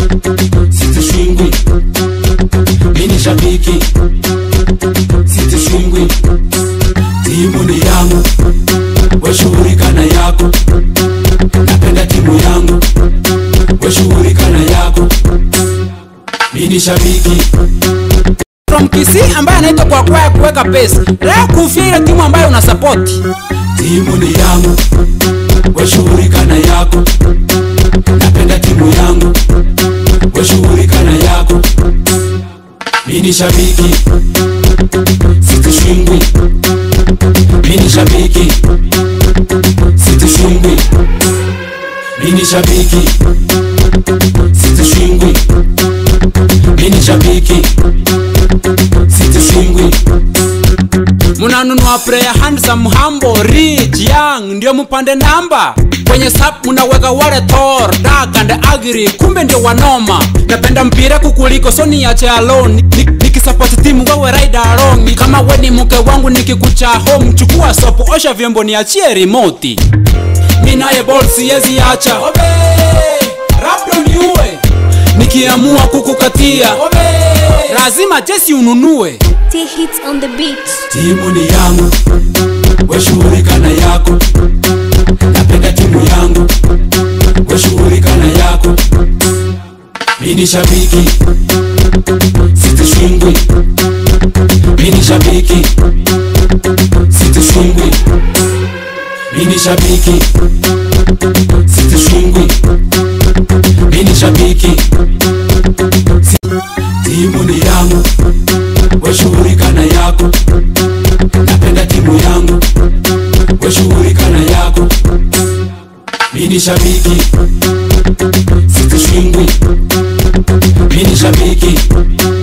sitishwingwi mini shabiki sitishwingwi timu ni yangu weshughulika na yako napenda timu yangu weshughulika na yako mini shabiki from Kisii ambaye anaitwa kwa kwa ya kuweka pesa. Leo kufia ile timu ambayo una support. timu ni yangu weshughulika na yako napenda timu yangu weshughulika na yako mini shabiki sitishwingwi mini shabiki sitishwingwi mini shabiki sitishwingwi mini shabiki sitishwingwi Munanunua player handsome humble rich young ndio mpande namba kwenye sap munaweka wale Thor dark and ugly kumbe ndio wanoma napenda mpira kukuliko so niache alone Ni- nikisupport timu wewe ride along kama we ni mke wangu nikikucha home chukua sopo osha vyombo niachie remote mi naye ball siwezi acha Obe, labda niue nikiamua kukukatia Obe, lazima jesi ununue T hits on the beat. timu ni yangu weshughulika na yako napenda timu yangu weshughulika na yako mini shabiki sitishwingwi mini shabiki sitishwingwi mini shabiki sitishwingwi mini shabiki Si- timu ni yangu weshughulika na yako napenda timu yangu weshughulika na yako mini shabiki sitishwingwi mini shabiki